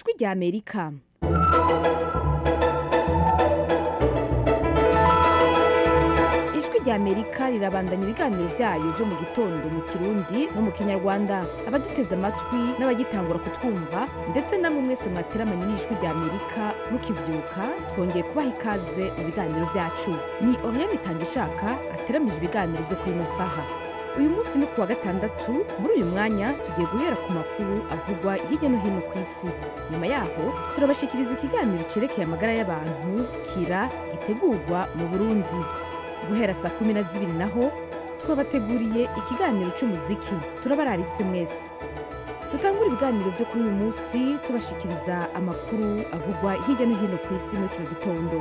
ijwi rya amerika ijwi rya amerika rirabandanya ibiganiro byayo byo mu gitondo mu kirundi no mu kinyarwanda abaduteze amatwi n'abagitangura kutwumva ndetse namwe mwese mwateramanye n'ijwi rya amerika mukibyuka twongeye kubaha ikaze mu biganiro byacu ni oriane itangishaka ateramije ibiganiro byo kuri ino saha uyu munsi ni kuwa gatandatu muri uyu mwanya tugiye guhera ku makuru avugwa hirya no hino ku isi nyuma yaho turabashikiriza ikiganiro cyerekeye amagara y'abantu kira gitegurwa mu burundi guhera saa kumi na zibiri naho twabateguriye ikiganiro cy'umuziki turabararitse mwese dutangura ibiganiro byo kuri uyu munsi tubashikiriza amakuru avugwa hirya no hino ku isi muri kino gitondo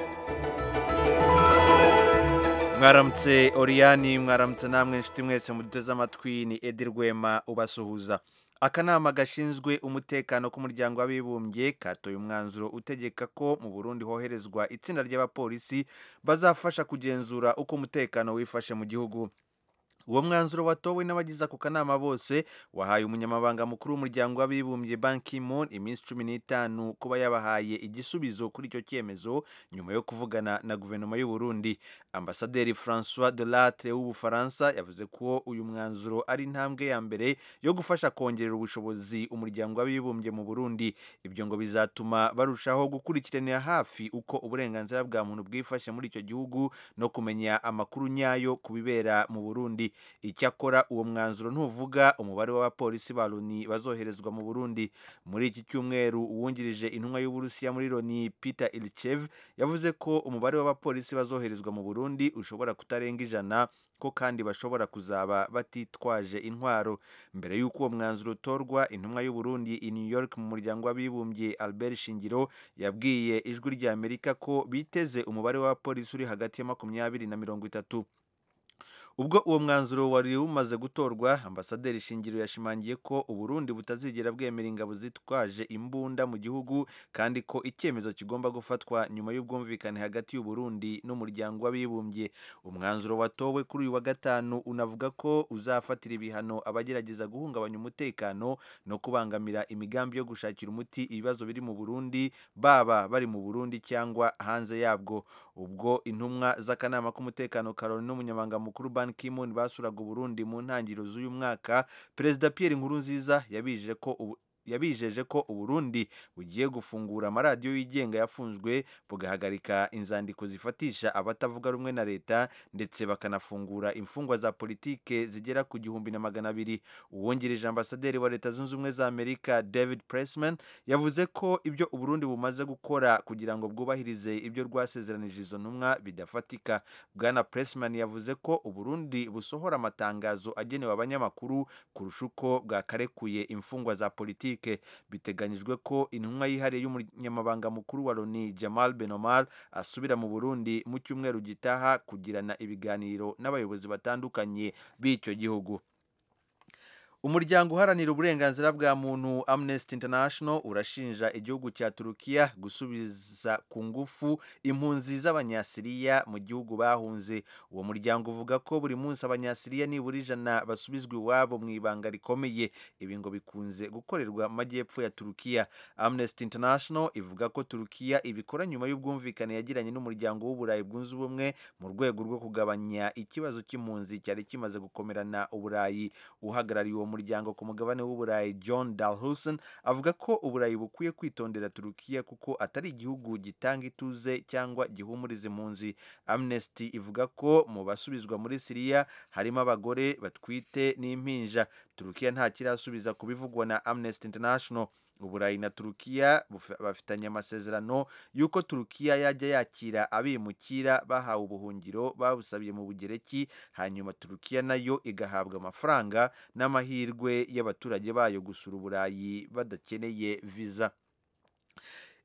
mwaramutse oriyani mwaramutse namwe inshuti mwese muduteze amatwi ni edi rwema ubasuhuza akanama gashinzwe umutekano k'umuryango w'abibumbye katoye umwanzuro utegeka ko mu burundi hoherezwa itsinda ry'abapolisi bazafasha kugenzura uko umutekano wifashe mu gihugu uwo mwanzuro watowe n'abagize ako kanama bose wahaye umunyamabanga mukuru w'umuryango w'abibumbye Ban Ki-moon iminsi cumi n'itanu kuba yabahaye igisubizo kuri icyo cyemezo nyuma yo kuvugana na guverinoma y'u Burundi ambasaderi François Delattre w'ubufaransa yavuze ko uyu mwanzuro ari intambwe ya mbere yo gufasha kongerera ubushobozi umuryango w'abibumbye mu Burundi ibyo ngo bizatuma barushaho gukurikiranira hafi uko uburenganzira bwa muntu bwifashe muri icyo gihugu no kumenya amakuru nyayo ku bibera mu Burundi icyakora uwo mwanzuro ntuvuga umubare w'abapolisi ba loni bazoherezwa mu burundi muri iki cyumweru uwungirije intumwa y'uburusiya muri loni peter ilchev yavuze ko umubare w'abapolisi bazoherezwa mu burundi ushobora kutarenga ijana ko kandi bashobora kuzaba batitwaje intwaro mbere y'uko uwo mwanzuro utorwa intumwa y'uburundi i new york mu muryango w'abibumbye albert shingiro yabwiye ijwi rya amerika ko biteze umubare w'abapolisi uri hagati ya makumyabiri na mirongo itatu ubwo uwo mwanzuro wari umaze gutorwa ambasaderi shingiro yashimangiye ko uburundi butazigera bwemera ingabo zitwaje imbunda mu gihugu kandi ko icyemezo kigomba gufatwa nyuma y'ubwumvikane hagati y'uburundi n'umuryango w'abibumbye umwanzuro watowe kuri uyu wa gatanu unavuga ko uzafatira ibihano abagerageza guhungabanya umutekano no kubangamira imigambi yo gushakira umuti ibibazo biri mu burundi baba bari mu burundi cyangwa hanze yabwo ubwo intumwa z'akanama k'umutekano karoni n'umunyamabanga mukuru ban Ki-moon basuraga Burundi mu ntangiriro z'uyu mwaka Perezida Pierre Nkurunziza yabije ko ubu yabijeje ko uburundi bugiye gufungura amaradiyo yigenga yafunzwe bugahagarika inzandiko zifatisha abatavuga rumwe na leta ndetse bakanafungura imfungwa za politike zigera ku gihumbi na magana abiri uwungirije ambasaderi wa leta zunze ubumwe za amerika david pressman yavuze ko ibyo uburundi bumaze gukora kugira ngo bwubahirize ibyo rwasezeranije izo ntumwa bidafatika bwana pressman yavuze ko uburundi busohora amatangazo agenewe abanyamakuru kurusha uko bwakarekuye imfungwa za politike biteganyijwe ko intumwa yihariye y'umunyamabanga mukuru wa loni jamal benomar asubira mu burundi mu cyumweru gitaha kugirana ibiganiro n'abayobozi batandukanye b'icyo gihugu umuryango uharanira uburenganzira bwa muntu amnesty international urashinja igihugu cya turukiya gusubiza ku ngufu impunzi z'abanyasiriya mu gihugu bahunze uwo muryango uvuga ko buri munsi abanyasiriya nibura ijana basubizwa iwabo mu ibanga rikomeye ibi ngo bikunze gukorerwa mu majyepfo ya turukiya amnesty international ivuga ko turukiya ibikora nyuma y'ubwumvikane yagiranye n'umuryango w'uburayi bwunze ubumwe mu rwego rwo kugabanya ikibazo cy'impunzi cyari kimaze gukomerana uburayi uhagarariye uwo muryango ku mugabane w'uburayi john dalhusen avuga ko uburayi bukwiye kwitondera turukiya kuko atari igihugu gitanga ituze cyangwa gihumuriza impunzi amnesty ivuga ko mu basubizwa muri siriya harimo abagore batwite n'impinja turukiya nta kirasubiza ku bivugwa na amnesty international uburayi na turukiya bafitanye amasezerano y'uko turukiya yajya yakira abimukira bahawe ubuhungiro babusabiye mu bugereki hanyuma turukiya nayo igahabwa amafaranga n'amahirwe y'abaturage bayo gusura uburayi badakeneye viza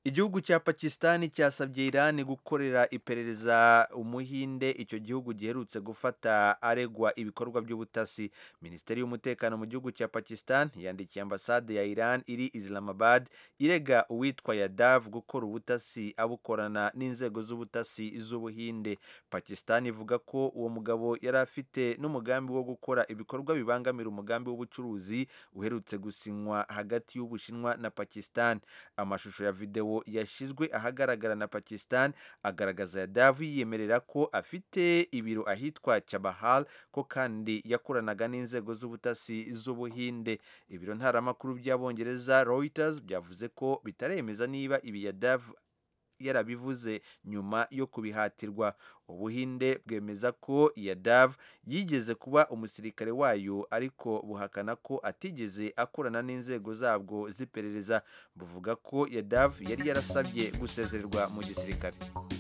igihugu cya pakisitani cyasabye irani gukorera iperereza umuhinde icyo gihugu giherutse gufata aregwa ibikorwa by'ubutasi minisiteri y'umutekano mu gihugu cya pakisitani yandikiye ambasade ya iran iri islamabad irega uwitwa yadav gukora ubutasi abukorana n'inzego z'ubutasi z'ubuhinde pakisitani ivuga ko uwo mugabo yari afite n'umugambi wo gukora ibikorwa bibangamira umugambi w'ubucuruzi uherutse gusinywa hagati y'ubushinwa na pakisitani amashusho ya videwo yashyizwe ahagaragara na pakistan agaragaza yadavu yiyemerera ko afite ibiro ahitwa chabahal ko kandi yakoranaga n'inzego z'ubutasi z'ubuhinde ibiro ntaramakuru by'abongereza reuters byavuze ko bitaremeza niba ibi yadavu yarabivuze nyuma yo kubihatirwa ubuhinde bwemeza ko yadav yigeze kuba umusirikare wayo ariko buhakana ko atigeze akorana n'inzego zabwo z'iperereza buvuga ko yadav yari yarasabye gusezererwa mu gisirikare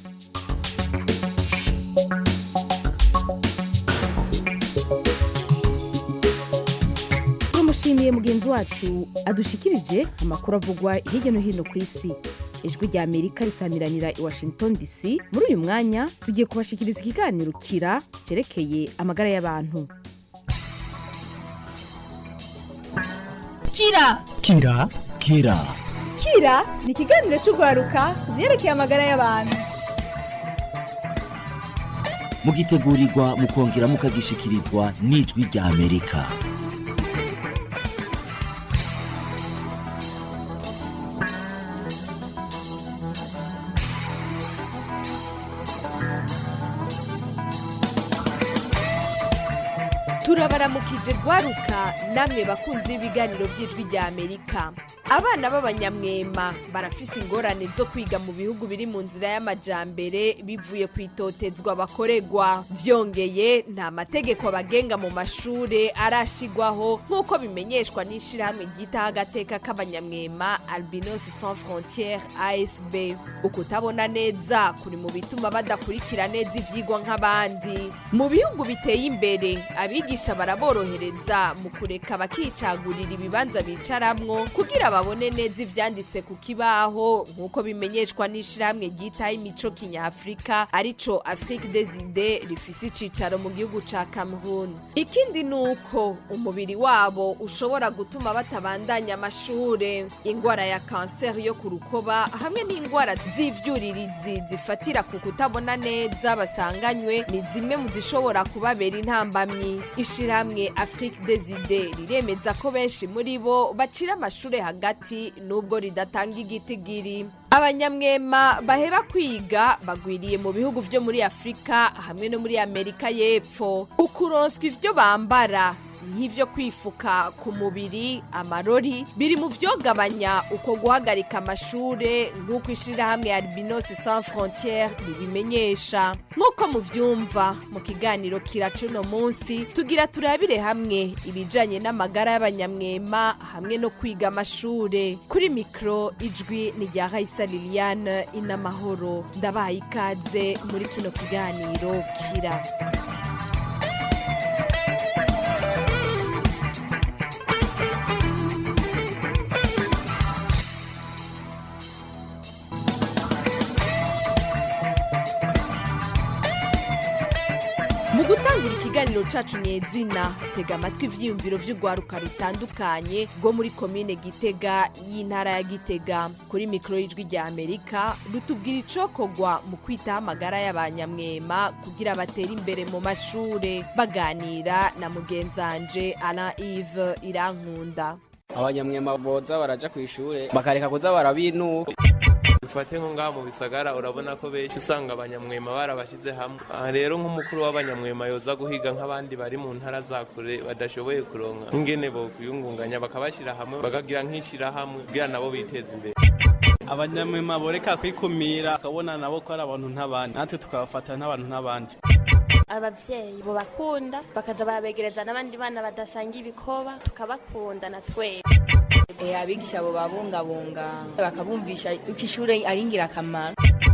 turamushimiye mugenzi wacu adushikirije amakuru avugwa hirya no hino ku isi ijwi rya amerika risamiranira i washington dc muri uyu mwanya tugiye kubashikiriza ikiganiro kira cyerekeye amagara y'abantu kira kira kira kira ni ikiganiro cy'urwaruka ku byerekeye amagara y'abantu mugitegurirwa mukongera mukagishikirizwa n'ijwi rya amerika turabaramukije rwaruka namwe bakunzi b'ibiganiro by'ijwi rya amerika abana b'abanyamwema barafise ingorane zo kwiga mu bihugu biri mu nzira y'amajambere bivuye ku itotezwa bakoregwa vyongeye nta mategeko abagenga mu mashure arashigwaho nk'uko bimenyeshwa n'ishirahamwe ryitaho agateka k'abanyamwema albinos sans frontiere asb ukutabona neza kuri mu bituma badakurikira neza ivyigwa nk'abandi mu bihugu biteye imbere abigisha baraborohereza mu kureka bakicagurira ibibanza bicaramwo kugira babone neza ivyanditse ku kibaho nk'uko bimenyeshwa n'ishirahamwe ryitaho imico kinyafurika arico afrique des idées rifise icicaro mu gihugu ca cameroon ikindi ni uko umubiri wabo ushobora gutuma batabandanya amashure ingwara ya kanseri yo ku rukoba hamwe n'ingwara z'ivyuririzi zifatira ku kutabona neza basanganywe ni zimwe mu zishobora kubabera intambamyi ishirahamwe afrique des idées riremeza ko benshi muri bo bacira amashure hagati nubwo ridatanga igitigiri abanyamwema baheba kwiga bagwiriye mu bihugu vyo muri afurika hamwe no muri amerika y'epfo ukuronswa ivyo bambara nk'ivyo kwifuka ku mubiri amarori biri mu vyogabanya uko guhagarika amashure nk'uko ishirahamwe albinos sans frontiere ribimenyesha nk'uko muvyumva mu kiganiro kiracuno munsi tugira turabire hamwe ibijanye n'amagara y'abanyamwema hamwe no kwiga amashure kuri mikro ijwi ni rya raisa liliane inamahoro ndabaye ikaze muri kino kiganiro kira mu gutangura ikiganiro cacu nyezina tega amatwi ivyiyumviro vy'urwaruka rutandukanye rwo muri komine gitega y'intara ya gitega kuri mikoro y'ijwi rya amerika rutubwira icokorwa mu kwitaho amagara y'abanyamwema kugira batere imbere mu mashure baganira na mugenzanje alain ive irankunda abanyamwema boza baraja ku ishure bakareka kuza barabinuka dufate nko ngaha mu bisagara urabona ko benshi usanga abanyamwema barabashyize hamwe aha rero nk'umukuru w'abanyamwema yoza guhiga nk'abandi bari mu ntara za kure badashoboye kuronka nk'ingene bokwiyungunganya bakabashyira hamwe bakagira nk'ishyirahamwe kugira nabo biteza imbere abanyamwema boreka kwikumira ukabona nabo ko ari abantu nk'abandi natwe tukabafata nk'abantu nk'abandi abavyeyi bobakunda bakaza barabegereza n'abandi bana badasanga ibikoba tukabakunda na twese abigisha bo babungabunga bakabumvisha uko ishure ari ingirakamaro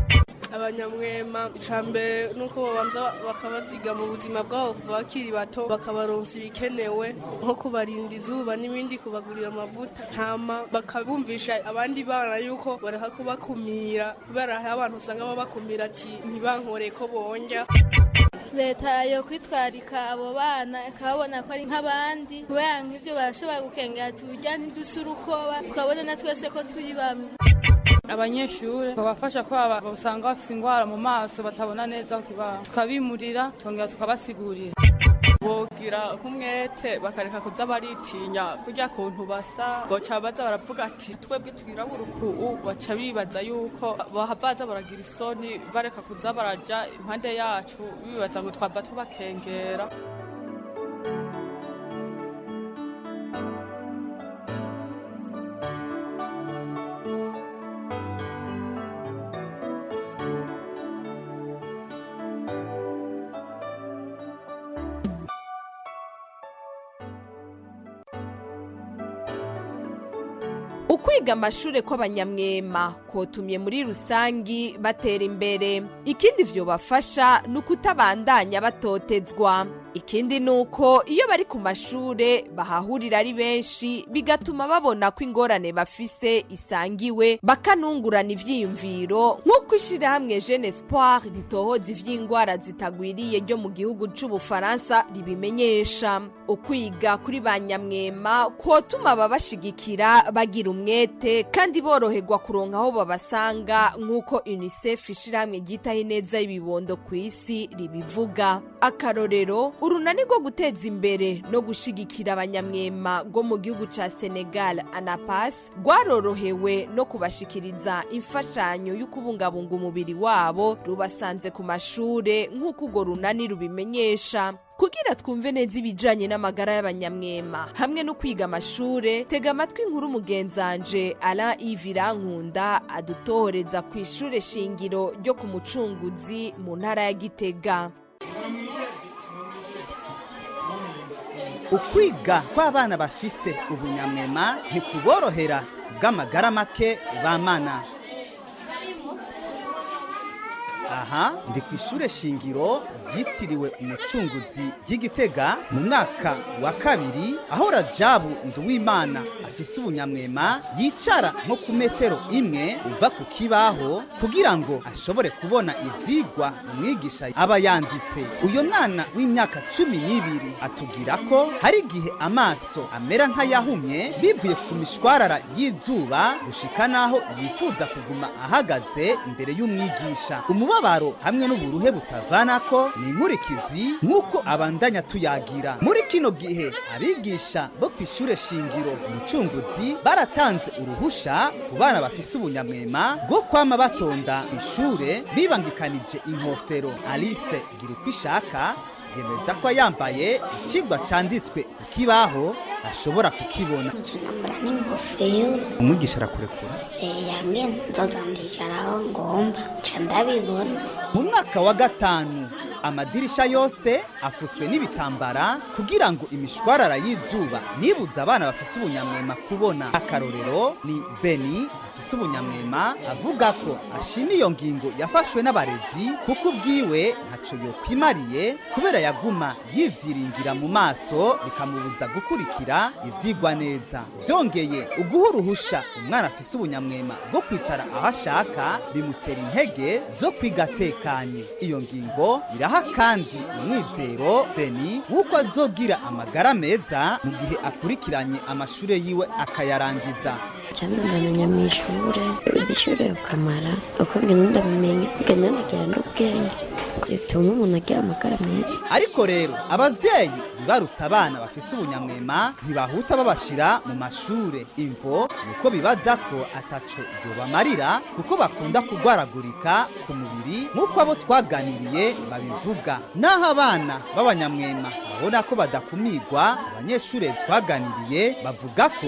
abanyamwema icya mbere ni uko babanza bakabaziga mu buzima bwabo kuva bakiri bato bakabaronsa ibikenewe nko kubarinda izuba n'ibindi kubagurira amavuta hama bakabumvisha abandi bana yuko bareka kubakumira kubera hariho abantu usanga babakumira ati ntibankore ko bonja leta yo kwitwarika abo bana ikababona ko ari nk'abandi kubera nk'ibyo barashobora gukengera ati urya ntiduse urukoba tukabona na twese ko turi bamwe abanyeshuri babafasha ko aba- usanga bafite indwara mu maso batabona neza ku kibaho tukabimurira tukongera tukabasigurira bogira nk'umwete bakareka kuza baritinya kurya kuntu basa boca baza baravuga ati twebwe twirabura uku baca bibaza yuko bahavaza baragira isoni bareka kuza baraja impande yacu bibaza ngo twava tubakengera ukwiga amashure kw'abanyamwema kotumye muri rusangi batera imbere ikindi vyobafasha ni ukutabandanya batotezwa ikindi ni uko iyo bari ku mashure bahahurira ari benshi bigatuma babona ko ingorane bafise isangiwe bakanungurana ivyiyumviro nk'uko ishirahamwe jeune espoir ritohoza ivy'ingwara zitagwiriye ryo mu gihugu c'ubufaransa ribimenyesha ukwiga kuri ba nyamwema kwotuma ababashigikira bagira umwete kandi boroherwa kuronka aho babasanga nk'uko unicef ishirahamwe ryitaho ineza y'ibibondo ku isi ribivuga akarorero urunani rwo guteza imbere no gushigikira abanyamwema rwo mu gihugu ca senegal anapas rwarorohewe no kubashikiriza imfashanyo yo kubungabunga umubiri wabo rubasanze ku mashure nk'uko urwo runani rubimenyesha kugira twumve neza ibijanye n'amagara y'abanyamwema hamwe no kwiga amashure tega amatwi inkuru mugenzanje Alain Yves Irankunda adutohoreza ku ishure shingiro ryo ku mucunguzi mu ntara ya Gitega ukwiga kw'abana bafise ubunyamwema ntikuborohera bw'amagara make bamana aha ndi ku ishure shingiro ryitiriwe umucunguzi ry'igitega mu mwaka wa kabiri aho rajabu nduwimana afise ubunyamwema yicara nko ku metero imwe uva ku kibaho kugira ngo ashobore kubona ivyigwa umwigisha aba yanditse uyo mwana w'imyaka cumi n'ibiri atubwira ko hari igihe amaso amera nk'ayahumye bivuye ku mishwarara y'izuba gushika n'aho yifuza kuguma ahagaze imbere y'umwigisha umubabaro hamwe n'uburuhe butavanako ni inkurikizi nk'uko abandanya tuyagira muri kino gihe abigisha bo ku ishure shingiro umucunguzi baratanze uruhusha ku bana bafise ubunyamwema bwo kwama batonda ishure bibangikanije inkofero alice gira uko ishaka yemeza ko yambaye ikigwa canditswe ku kibaho ashobora kukibona n'ingofero umwigisha arakurekura yambwiye nzoza ndicaraho ngomba nca ndabibona mu mwaka wa gatanu amadirisha yose afuswe n'ibitambara kugira ngo imishwarara y'izuba nibuza abana bafise ubunyamwema kubona akarorero ni beni afise ubunyamwema avuga ko ashima iyo ngingo yafashwe n'abarezi kuko ubwiwe ntaco yokwimariye kubera yaguma yivyiringira mu maso bikamubuza gukurikira ivyigwa neza vyongeye uguha uruhusha umwana afise ubunyamwema bwo kwicara aho ashaka bimutera intege zo kwiga atekanye iyo ngingo iraha kandi umwizero beni w'uko azogira amagara meza mu gihe akurikiranye amashure yiwe akayarangiza cyangwa ndamenya mu ishure igishure ukamara uko ngenda ndabimenya ngenda nagira n'ubwenge bituma umuntu agira amagara meza ariko rero abavyeyi bibarutse abana bafise ubunyamwema ntibahuta babashira mu mashure imvo nuko bibaza ko ataco yobamarira kuko bakunda kugwaragurika ku mubiri nk'uko abo twaganiriye babivuga naho abana b'abanyamwema babona ko badakumirwa abanyeshure twaganiriye bavuga ko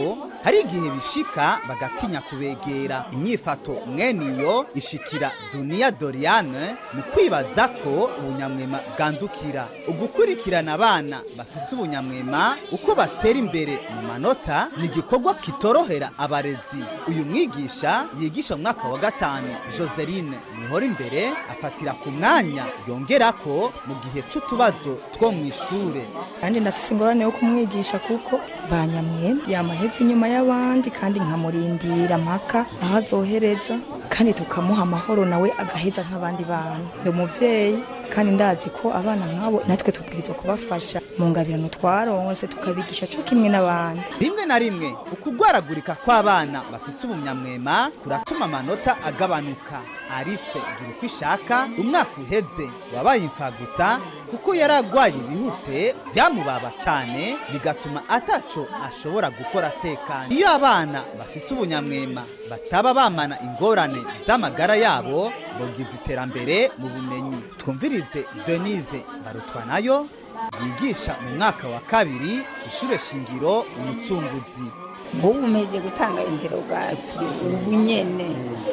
hari igihe bishika bagatinya kubegera inyifato mwene iyo ishikira duniya doriane mu kwibaza ko ubunyamwema bwandukira ugukurikirana abana bafise ubunyamwema uko batera imbere mu manota ni igikorwa kitorohera abarezi uyu mwigisha yigisha mu mwaka wa gatanu joseline nihora imbere afatira ku mwanya yongera ko mu gihe c'utubazo two mu ishure kandi ndafise ingorane yo kumwigisha kuko banyamwe yamahetse inyuma y'abandi kandi nkamurindira mpaka aho azohereza kandi tukamuha amahoro nawe agaheza nk'abandi bana ndi umuvyeyi kandi ndazi ko abana nk'abo natwe tubwirizwa kubafasha mu ngabirano twaronse tukabigisha co kimwe n'abandi rimwe na rimwe ukugwaragurika kw'abana bafise ubunyamwema kuratuma amanota agabanuka arise gira uko ishaka umwaka uheze wabaye impfa gusa kuko yari agwaye ibihute byamubaba cyane bigatuma ataco ashobora gukora atekanye iyo abana bafise ubunyamwema bataba bamana ingorane z'amagara yabo bogize iterambere mu bumenyi twumvirize denise barutwanayo yigisha mu mwaka wa kabiri ishure shingiro umucunguzi ubu umeze gutanga interogasiyo ubu nyene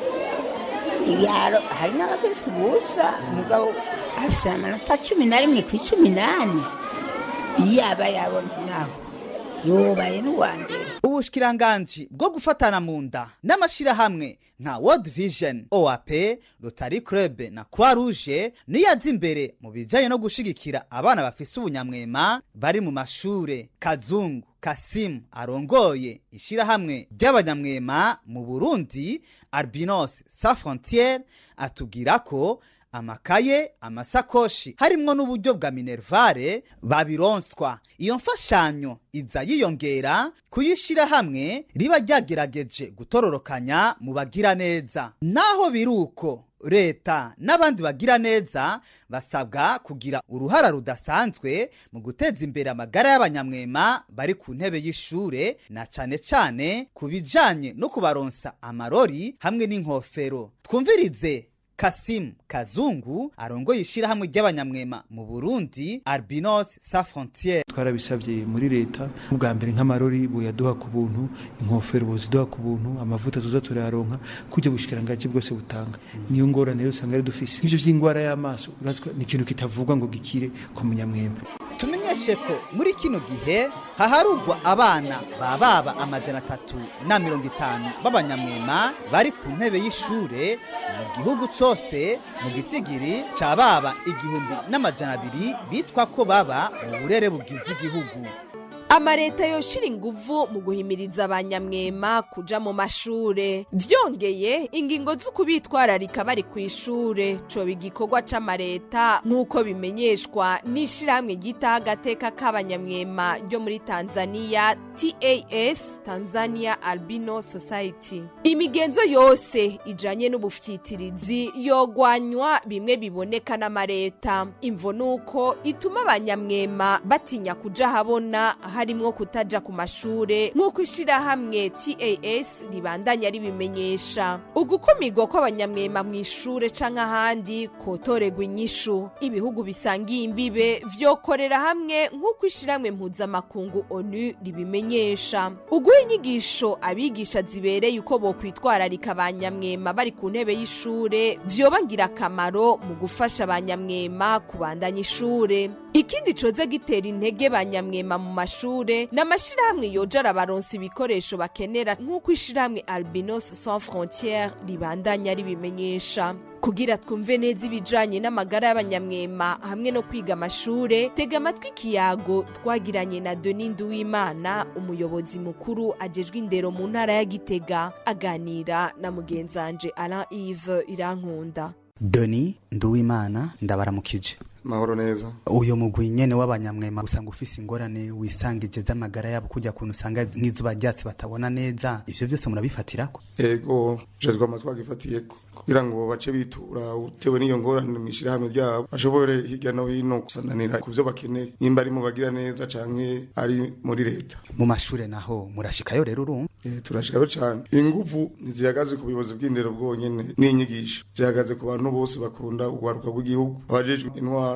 yaro hari n'abafise ubusa umugabo afise amanota cumi na rimwe ku icumi n'ane iyo aba yabona naho yobaye n'uwa mbere ubushikiranganji bwo gufatana mu nda n'amashirahamwe nka world vision oap rotary club na croix rouge niyo aza imbere mu bijanye no gushigikira abana bafise ubunyamwema bari mu mashure kazungu kasimu arongoye ishirahamwe ry'abanyamwema mu burundi albinos sa frontiere atubwira ko amakaye amasakoshi harimwo n'uburyo bwa minervare babironswa iyo mfashanyo iza yiyongera kuyishira hamwe riba ryagerageje gutororokanya mu bagira neza naho biruko leta n'abandi bagira neza basabwa kugira uruhara rudasanzwe mu guteza imbere amagara y'abanyamwema bari ku ntebe y'ishure na cane cane ku bijanye no kubaronsa amarori hamwe n'inkofero twumvirize kasimu kazungu arongoye ishirahamwe ry'abanyamwema mu burundi albinos sa frontiere twarabisabye muri leta ubwa mbere nk'amarori buyaduha ku buntu inkofero buziduha ku buntu amavuta tuza turayaronka kujya bushikirangaji bwose butanga niyo ngorane rero usanga ari dufise nk'ivyo vy'ingwara y'amaso urazwa ni ikintu kitavugwa ngo gikire ku munyamwema tumenyeshe ko muri kino gihe haharugwa abana bababa amajana atatu na mirongo itanu b'abanyamwema bari ku ntebe y'ishure mu gihugu cose mu gitigiri ca baba igihumbi n'amajana abiri bitwa ko baba mu burere bugize igihugu amareta yoshira inguvu mu guhimiriza abanyamwema kuja mu mashure vyongeye ingingo z'ukubitwararika bari ku ishure coba igikorwa c'amareta nk'uko bimenyeshwa n'ishirahamwe ryitaho agateka k'abanyamwema ryo muri tanzania tas tanzania albino society imigenzo yose ijanye n'ubufyitirizi yogwanywa bimwe biboneka n'amareta imvo nuko ituma abanyamwema batinya kuja habona harimwo kutaja ku mashure nk'uko ishirahamwe tas ribandanya ribimenyesha ugukumirwa kw'abanyamwema mu ishure canke ahandi kotorerwa inyishu ibihugu bisangiye imbibe vyokorera hamwe nk'uko ishirahamwe mpuzamakungu onu ribimenyesha uguha inyigisho abigisha zibereye uko bokwitwararika abanyamwema bari ku ntebe y'ishure vyoba ngirakamaro mu gufasha abanyamwema kubandanya ishure ikindi coze gitera intege banyamwema mu mashure n'amashirahamwe yoja arabaronsa ibikoresho bakenera nk'uko ishirahamwe albinos sans frontiere ribandanya ribimenyesha kugira twumve neza ibijanye n'amagara y'abanyamwema hamwe no kwiga amashure tega amatwi ikiyago twagiranye na doni nduwimana umuyobozi mukuru ajejwe indero mu ntara ya gitega aganira na mugenzanje alain ive irankunda doni nduwimana ndabaramukije mahoro neza uyo mugwi nyene w'abanyamwema usanga ufise ingorane wisangije z'amagara yabo kujya kuntu usanga nk'izuba ryasi batabona neza ivyo byose murabifatirako ego jejwe amatwi agifatiyeko kugira ngo bace bitura utewe n'iyo ngorane mw'ishirahamwe ryabo bashobore hirya no hino gusananira ku vyo bakeneye nimba ari mu bagira neza canke ari muri leta mu mashure naho murashikayo rero urumva Eh, turashikayo cane inguvu ntizihagaze ku buyobozi bw'indero bwonyene n'inyigisho zihagaze ku bantu bose bakunda urwaruka rw'igihugu abajejwe intwaro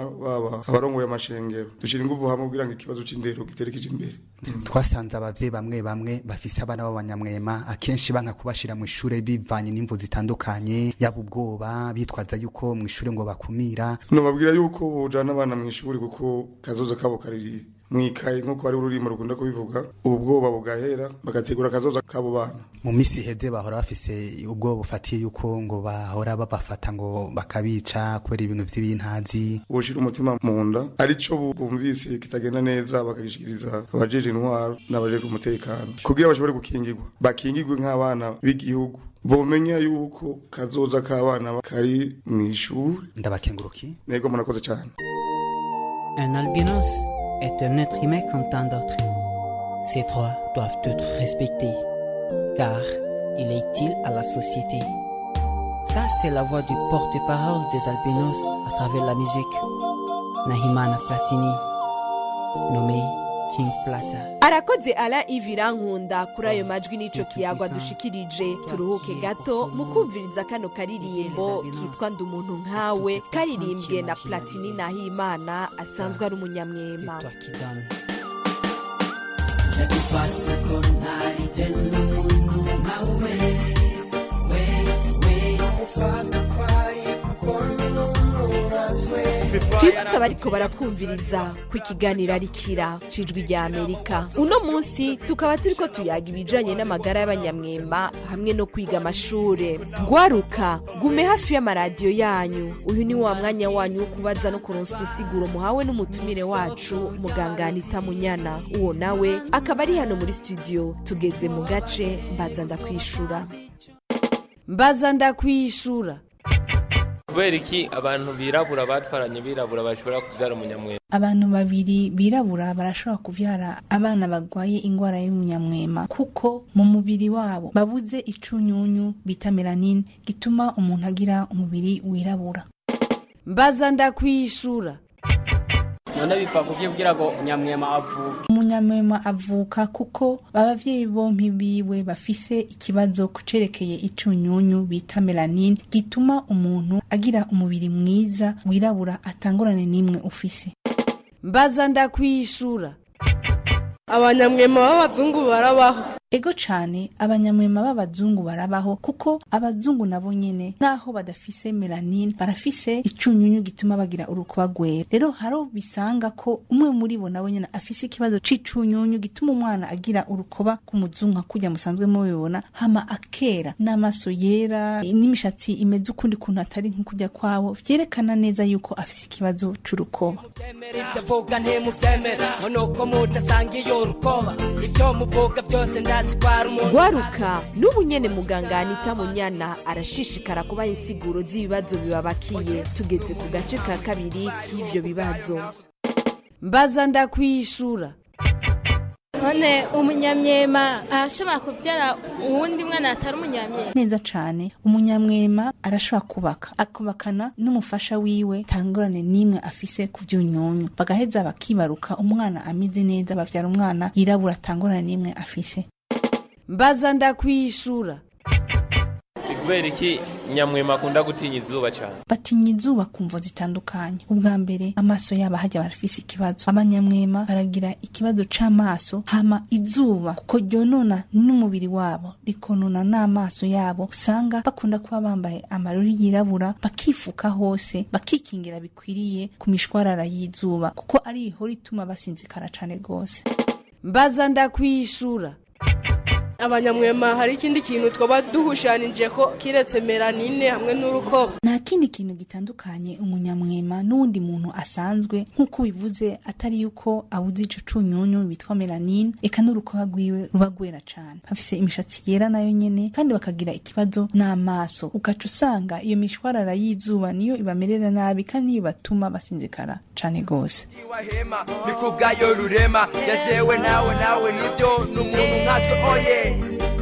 b'intwaro baba abarongoye amashengero dushira inguvu hamwe kugira ngo ikibazo c'indero giterekeje imbere twasanze abavyeyi bamwe bamwe bafise abana b'abanyamwema akenshi banka kubashira mu ishure bivanye n'imvu zitandukanye yaba ubwoba bitwaza yuko mu ishure ngo bakumira nobabwira yuko bojana abana mu ishuri kuko kazoza kabo kariri mwikaye nk'uko ari ururimo rukunda kubivuga ubu bwoba bugahera bagategura akazoza k'abo bana mu misi iheze bahora bafise ubwoba bufatiye yuko ngo bahora babafata ngo bakabica kubera ibintu vy'ibintazi boshira umutima mu nda arico bu- bumvise kitagenda neza bakagishikiriza abajeje intwaro n'abajeje umutekano kugira bashobore gukingirwa bakingirwe nk'abana b'igihugu bomenya yuko kazoza k'abana kari mw'ishuri ndabakenguruki nego murakoze cyane Un albinos est un être humain comme tant d'autres. Ses droits doivent être respectés, car il est utile à la société. Ça, c'est la voix du porte-parole des albinos à travers la musique. Nahimana Platini, nommé King Plata. arakoze ala ivirankunda kuri ayo majwi n'ico kiyagwa dushikirije turuhuke gato mu kumviriza kano karirimbo kitwa ndi umuntu nkawe karirimbwe na platini nahimana asanzwe ari umunyamwema Nakufata ko ntari je n'umuntu nkawe we we ufata ko ari kuko n'umuravwe twibutse abariko baratwumviriza ku ikiganiro arikira cijwi rya amerika uno munsi tukaba turiko tuyaga ibijanye n'amagara y'abanyamwema hamwe no kwiga amashure gwaruka gume hafi y'amaradiyo yanyu uyu ni wa mwanya wanyu wo kubaza no kuronswa insiguro muhawe n'umutumire wacu muganga anita munyana uwo nawe akaba ari hano muri studio tugeze mu gace mbaza ndakwishura mbaza ndakwishura kubera iki abantu birabura batwaranye birabura bashobora kubyara umunyamwema abantu babiri birabura barashobora kuvyara abana bagwaye ingwara y'umunyamwema kuko mu mubiri wabo babuze icunyunyu bita melanine gituma umuntu agira umubiri wirabura mbaza ndakwishura none bipfa kubyo kugira ngo nyamwema avuke umunyamwema avuka kuko abavyeyi bompi biwe bafise ikibazo kucerekeye icunyunyu bita melanine gituma umuntu agira umubiri mwiza wirabura atangorane n'imwe ufise mbaza ndakwishura abanyamwema b'abazungu barabaho ego cane abanyamwema b'abazungu barabaho kuko abazungu nabo nyene naho badafise melanine barafise icunyunyu gituma bagira urukuba rwera rero haro bisanga ko umwe muri bo nabo nyene afise ikibazo c'icunyunyu gituma umwana agira urukoba k'umuzungu nka kurya musanzwe mubibona hama akera n'amaso yera n'imishatsi imeze ukundi kuntu atari nk'ukurya kwabo vyerekana neza yuko afise ikibazo c'urukoba ibyo avuga ntimubyemera ngo nuko mudasangiye urukoba ibyo muvuga byose ndazi ko ari umuntu gwaruka n'ubu nyene muganga anita munyana arashishikara kubaha insiguro z'ibibazo bibabakiye tugeze ku gace ka kabiri k'ivyo bibazo mbaza ndakwishura none umunyamyema arashobora kubyara uwundi mwana atari umunyamyema neza cane umunyamwema arashobora kubaka akubakana n'umufasha wiwe tangorane n'imwe afise ku vyunyunyu bagaheza bakibaruka umwana ameze neza bavyara umwana yirabura tangorane n'imwe afise mbaza ndakwishura ni kubera iki nyamwema akunda gutinya izuba cyane batinya izuba ku mvo zitandukanye ubwa mbere amaso yabo hajya barafise ikibazo abanyamwema baragira ikibazo c'amaso hama izuba kuko ryonona n'umubiri wabo rikonona n'amaso yabo usanga bakunda kuba bambaye amarori yirabura bakifuka hose bakikingira bikwiriye ku mishwarara y'izuba kuko ari ihora ituma basinzikara cane gose mbaza ndakwishura abanyamwema hari ikindi kintu twaba duhushanije ko kiretse melanine hamwe n'urukoba nta kindi kintu gitandukanye umunyamwema n'uwundi muntu asanzwe nk'uko bivuze atari yuko abuze ico cunyunyu bitwa melanine eka n'urukoba rwiwe ruba rwera cane bafise imishatsi yera nayo nyene kandi bakagira ikibazo n'amaso ugaca usanga iyo mishwarara y'izuba niyo ibamerera nabi kandi niyo ibatuma basinzikara cane gose wahema ni kubwayo rurema yatewe nawe nawe nibyo n'umuntu nkatwe oye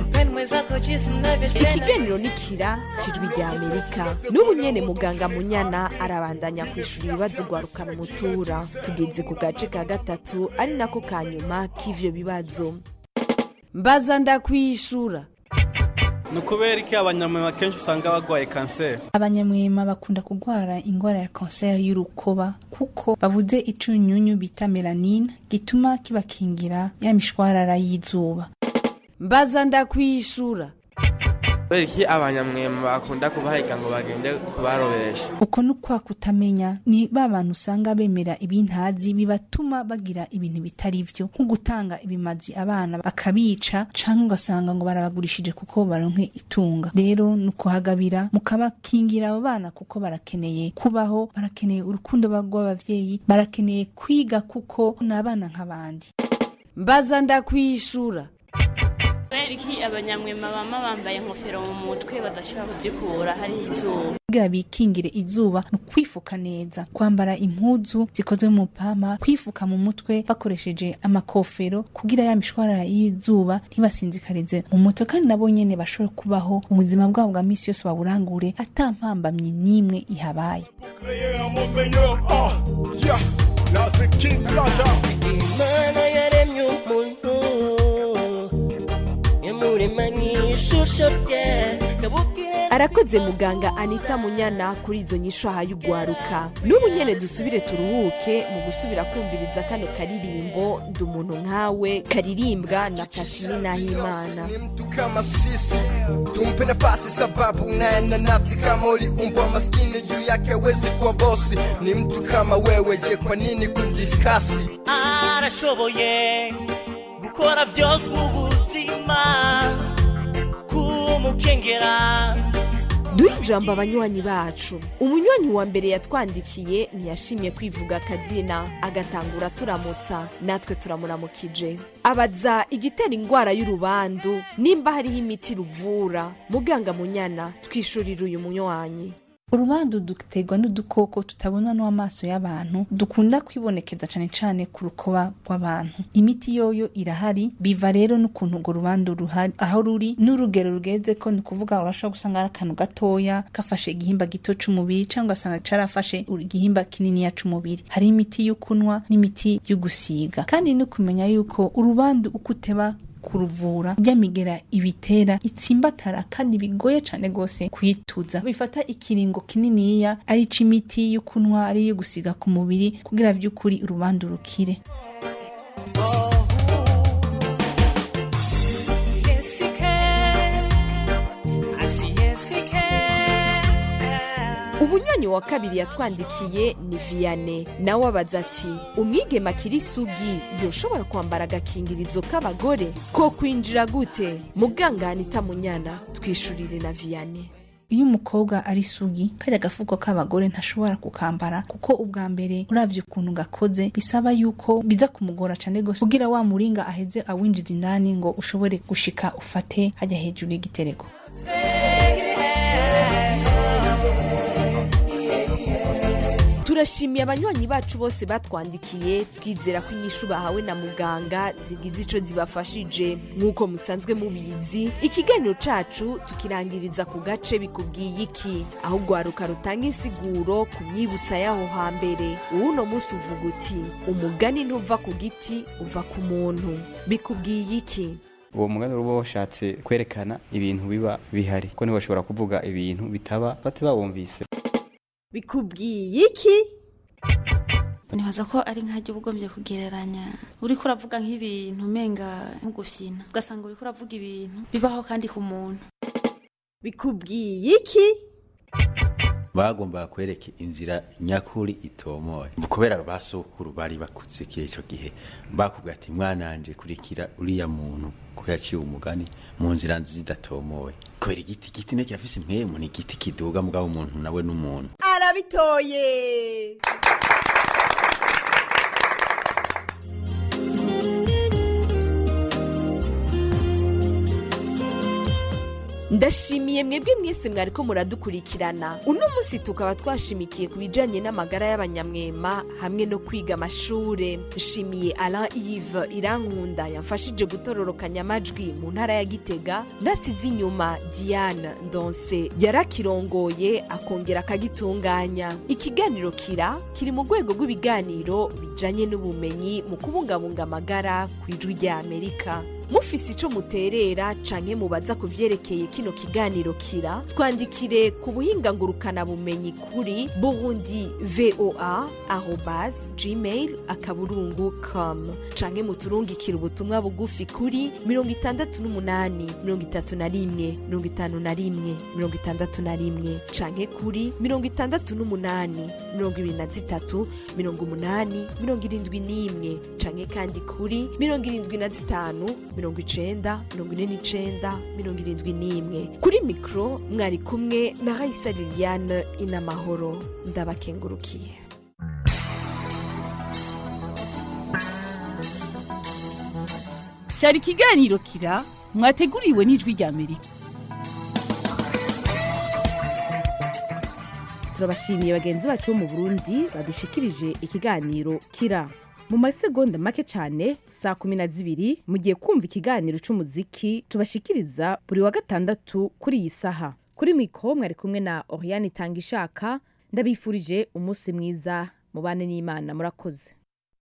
ikiganiro ni kira cijwi rya amerika n'ubu nyene muganga munyana arabandanya kwishura ibibazo gwarukana umutura tugeze ku gace ka gatatu ari nako ka nyuma k'ivyo bibazo mbaza ndakwishura ni ukubera iki abanyamwema kenshi usanga barwaye kanseri abanyamwema bakunda kurwara indwara ya kanseri y'urukoba kuko babuze icunyunyu bita melanine gituma kibakingira ya mishwarara y'izuba mbaza ndakwishura kubera iki abanyamwema bakunda kubahiga ngo bagende kubarobesha uko ni ukwa kutamenya ni ba bantu usanga bemera ibintazi bibatuma bagira ibintu bitari byo nko gutanga ibimazi abana bakabica canke ugasanga ngo barabagurishije kuko baronke itunga rero ni ukuhagabira mukabakingira abo bana kuko barakeneye kubaho barakeneye urukundo rw'abavyeyi barakeneye kwiga kuko ni abana nk'abandi mbaza ndakwishura kubera iki abanyamwema bama bambaye ingofero mu mutwe badashobora kuzikura hari izuba kugira bikingire izuba ni ukwifuka neza kwambara impuzu zikozwe mu pama kwifuka mu mutwe bakoresheje amakofero kugira ya mishwarara y'izuba ntibasinzikarize mu mutwe kandi nabo nyene bashobore kubaho ubuzima bwabo bwa misi yose baburangure ata mpambamyi n'imwe ihabaye imana yaremye umuntu yamurema n'ishusho rye kabukire arakoze muganga anita munyana kuri izo nyisho ahaye ugwaruka n'ubu nyene dusubire turuhuke mu gusubira kumviriza kano karirimbo ndi umuntu nkawe karirimbwa na pashini nahimana kama sisi tumpe nafasi sababu naye na nafsi kama uliumbwa maskini juu yake wezi kuwa bosi ni mtu kama wewe je kwa nini kudiskasi arashoboye gukora byose mu buzima kumukengera duhe ijambo abanywanyi bacu umunywanyi wa mbere yatwandikiye ntiyashimye kwivuga akazina agatangura turamutsa natwe turamuramukije abaza igitera indwara y'urubandu nimba hariho imiti ruvura muganga munyana twishurira uyu munywanyi urubandu duterwa n'udukoko tutabona n'amaso y'abantu dukunda kwibonekeza cane cane ku rukoba rw'abantu imiti yoyo irahari biva rero n'ukuntu urwo rubandu ruhari aho ruri n'urugero rugeze ko ni ukuvuga urashobora gusanga ari akantu gatoya gafashe igihimba gito c'umubiri cyangwa ugasanga carafashe igihimba kininiya c'umubiri hari imiti yo kunywa n'imiti yo gusiga kandi no kumenya yuko urubandu uko uteba kuruvura ryamigera ibitera itsimbatara kandi bigoye cyane rwose kuyituza bifata ikiringo kininiya ari imiti yo kunywa ari iyo gusiga ku mubiri kugira by'ukuri urubandu rukire ubunywanyi wa kabiri yatwandikiye ni viyane nawe abaza ati umwigema akiri isugi yoshobora kwambara agakingirizo k'abagore ko kwinjira gute muganga anita munyana twishurire na viyane iyo umukobwa ari sugi kajya agafuko k'abagore ntashobora kukambara kuko ubwa mbere uravye ukuntu gakoze bisaba yuko biza kumugora cane gose kugira wa muringa aheze awinjiza indani ngo ushobore gushika ufate hajya hejuru y'igitereko turashimiye abanywanyi bacu bose batwandikiye twizera ko inyishu bahawe na muganga zigize ico zibafashije nk'uko musanzwe mubizi ikiganiro cacu tukirangiriza ku gace bikubwiye iki aho ugwaruka rutanga insiguro ku myibutsa y'aho hambere uwuno munsi uvuga uti umugani ntuva ku giti uva ku muntu bikubwiye iki uwo mugani uba washatse kwerekana ibintu biba bihari ko ntibashobora kuvuga ibintu bitaba bate bawumvise bikubwiye iki nibaza ko ari nk'ajya uba ugombye kugereranya uriko uravuga nk'ibintu umenga nk'ugufyina ugasanga uriko uravuga ibintu bibaho kandi ku muntu bikubwiye iki bagombaga kwereka inzira nyakuri itomoye kubera basokuru bari bakuze icyo gihe bakubwira ati mwananje kurikira uriya muntu ko yaciye umugani mu nzira zidatomoye kubera igiti igiti ne kirafise impwemu ni igiti kiduga mugabo umuntu nawe n'umuntu arabitoye ndashimiye mwebwe mwese mwariko muradukurikirana uno munsi tukaba twashimikiye ku bijanye n'amagara y'abanyamwema hamwe no kwiga amashure nshimiye alain ive irankunda yamfashije gutororokanya amajwi mu ntara ya gitega nasize inyuma diane ndonse yarakirongoye akongera akagitunganya ikiganiro kira kiri mu rwego rw'ibiganiro bijanye n'ubumenyi mu kubungabunga amagara ku ijwi rya amerika mufise ico muterera canke mubaza ku vyerekeye kino kiganiro kira twandikire ku buhinga ngurukana bumenyi kuri burundi voa arobas gmail akaburungu com canke muturungikire ubutumwa bugufi kuri mirongo itandatu n'umunani mirongo itatu na rimwe mirongo itanu na rimwe mirongo itandatu na rimwe canke kuri mirongo itandatu n'umunani mirongo ibiri na zitatu mirongo umunani mirongo irindwi n'imwe canke kandi kuri mirongo irindwi na zitanu mirongo icenda mirongo ine n'icenda mirongo irindwi n'imwe kuri mikoro mwari kumwe na raisa liliane inamahoro ndabakengurukiye cyari ikiganiro kira mwateguriwe n'ijwi rya amerika turabashimiye bagenzi bacu bo mu burundi badushikirije ikiganiro kira mu masegonda make cyane saa kumi na zibiri mugiye kumva ikiganiro cy'umuziki tubashikiriza buri wa gatandatu kuri iyi saha kuri mikoro mwari kumwe na oriane itanga ishaka ndabifurije umunsi mwiza mubane n'imana murakoze